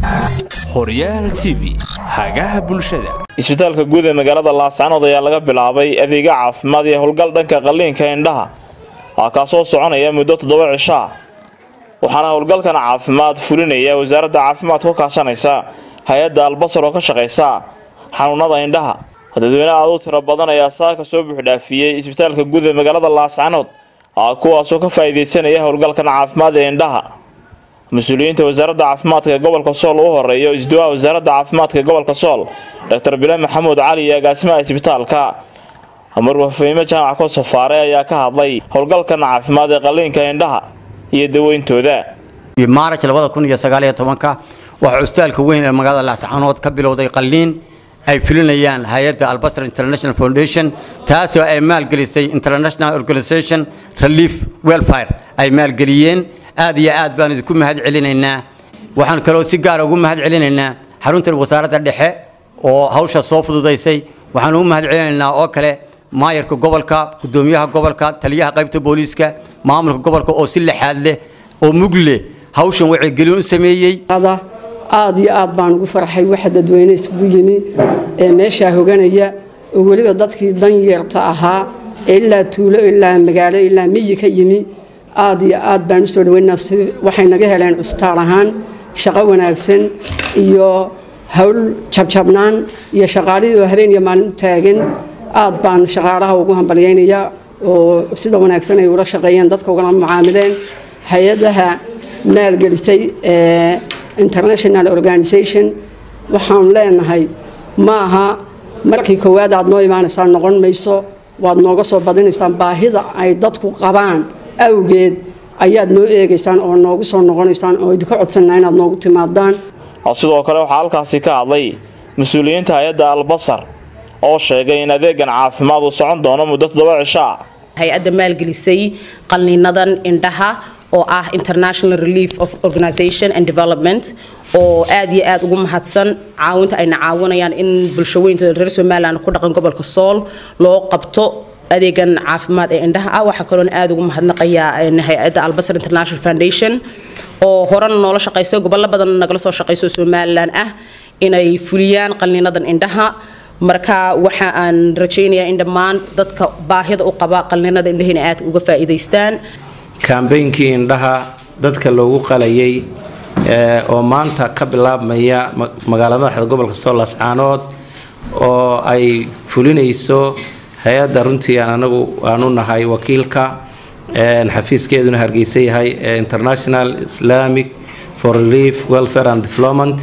horyaal t v hagaha bulshada isbitaalka guud ee magaalada laascanood ayaa laga bilaabay adeega caafimaad iyo howlgal dhanka qalliinka indhaha aa kaasoo soconaya muddo toddoba cisho ah waxaana howlgalkan caafimaad fulinaya wasaaradda caafimaadka ka kaashanaysa hay-adda albasar oo ka shaqaysa xanuunada indhaha dadweyne aad u tiro badan ayaa saaka soo buuxdhaafiyey isbitaalka guud ee magaalada laascanood kuwaasoo ka faa'iidaysanaya howlgalkan caafimaad ee indhaha mas-uuliyiinta wasaaradda caafimaadka ee gobolka sool u horeeyo isduwaha wasaaradda caafimaadka ee gobolka sool doctor bile maxamuud cali iyo agaasimaha isbitaalka marwa fahime jaamac ko safaare ayaa ka hadlay howlgalkan caafimaad ee qalliinka indhaha iyo daweyntooda maaraj labada kun iyo sagaal iyo tobanka waxaa cusbitaalka weyn ee magaalada laascanood ka bilowday qalliin ay fulinayaan hay-adda albasar international foundation taasoo ay maalgelisay international organization relief welfare ay maalgeliyeen aad iyo aad baan idinku mahad celinaynaa waxaan kaloo si gaara ugu mahad celinaynaa xaruntan wasaaradda dhexe oo hawsha soo fududaysay waxaan ugu mahad celinaynaa oo kale maayarka gobolka gudoomiyaha gobolka taliyaha qaybta booliiska maamulka gobolka oo si lexaad leh oo mug leh hawshan wacyigelin u sameeyey aad iyo aad baan ugu farxay waxa dadweyne isugu yimi ee meeshaa hoganaya oo weliba dadkii danyeerta ahaa ee ilaa tuulo ilaa magaalo ilaa miyi ka yimi aad iyo aad baan usoo dhaweynaa waxay naga heleen cusbitaal ahaan shaqo wanaagsan iyo hawl jabjabnaan iyo shaqaalihii oo habeen iyo maalin u taagan aad baan shaqaalaha ugu hambalyaynayaa oo sida wanaagsan ay ula shaqeeyeen dadka ugala mucaamileen hay-adaha maalgelisay ee international organization waxaan leenahay ma aha markii koowaad aad noo imaanaysaan noqon mayso waad nooga soo badinaysaan baahida ay dadku qabaan awgeed ayaad noo eegaysaan oo noogu soo noqonaysaan oo idinka codsanaa inaad noogu timaadaan sidoo kale waxaa halkaasi ka hadlay mas-uuliyiinta hay-adda albasar oo sheegay in adeegan caafimaad uu socon doono muddo toddoba cisho ah hay-adda maalgelisay qalniinadan indhaha oo ah international relief of organization and development oo aad iyo aad ugu mahadsan caawinta ayna caawinayaan in bulshaweynta reer somalilan ku dhaqan gobolka sool loo qabto adeegan caafimaad ee indhaha ah waxaa kaloona aad ugu mahadnaqayaa hay-adda albasar international foundation oo horena noola shaqayso gobollo badan nagala soo shaqayso somalilan ah inay fuliyaan qalniinadan indhaha marka waxa aan rajaynayaa in dhammaan dadka baahida u qaba qalniinada indhahina aad uga faa'iidaystaan kaambeynkii indhaha dadka loogu qalayay oo maanta ka bilaabmaya magaalada madaxda gobolka sool lascaanood oo ay fulinayso hay-adda runtii aan anagu aanu nahay wakiilka xafiiskeeduna hargeysa yahay international islamic for relief welfare and development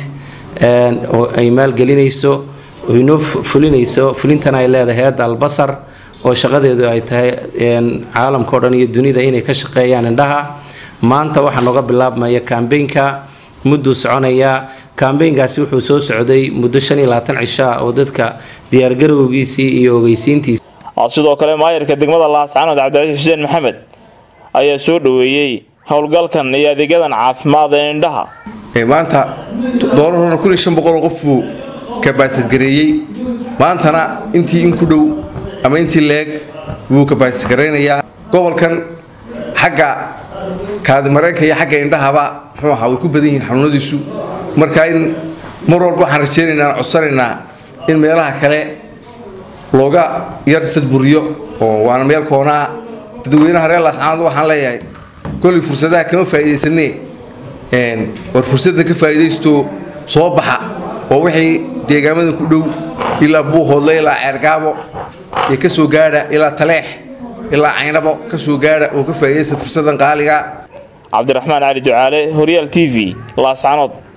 oo ay maalgelinayso inoo fulinayso fulintana ay leedahay hay-adda albasar oo shaqadeedu ay tahay caalamka o dhan iyo dunida inay ka shaqeeyaan indhaha maanta waxaa nooga bilaabmaya kambeynka mudduu soconayaa kambeynkaasi wuxuu soo socday muddo shan iyo labaatan cisho ah oo dadka diyaargarowgiisii iyo ogeysiintiisi sidoo kale maayarka degmada laascanood cabdicasiis xuseen maxamed ayaa soo dhaweeyey howlgalkan iyo adeegyadan caafimaad ee indhaha maanta doorarona kun iyo shan boqoloo qof buu kabaasadgareeyey maantana intii in ku dhow ama intii leeg wuu kabaasadgaraynayaa gobolkan xagga kaadimareenka iyo xagga indhahaba muxuu ahaa way ku badan yihiin xanuunadiisu marka in mar walba waxaan rajaynaynaa codsanaynaa in meelaha kale looga yar sadburiyo oo waana meel koonaa dadweynaha reer laascaanood waxaan leeyahay kolay fursadaha kama faa'iidaysanee war fursadda ka faa'iidaysto soo baxa oo wixii deegaamadan ku dhow ilaa buuhoodle ilaa ceergaabo ee ka soo gaadha ilaa taleex ilaa caynabo ka soo gaadha oo ka faa'iidaysta fursaddan qaaliga cabdiraxmaan cali ducaale horyaal t v laascanood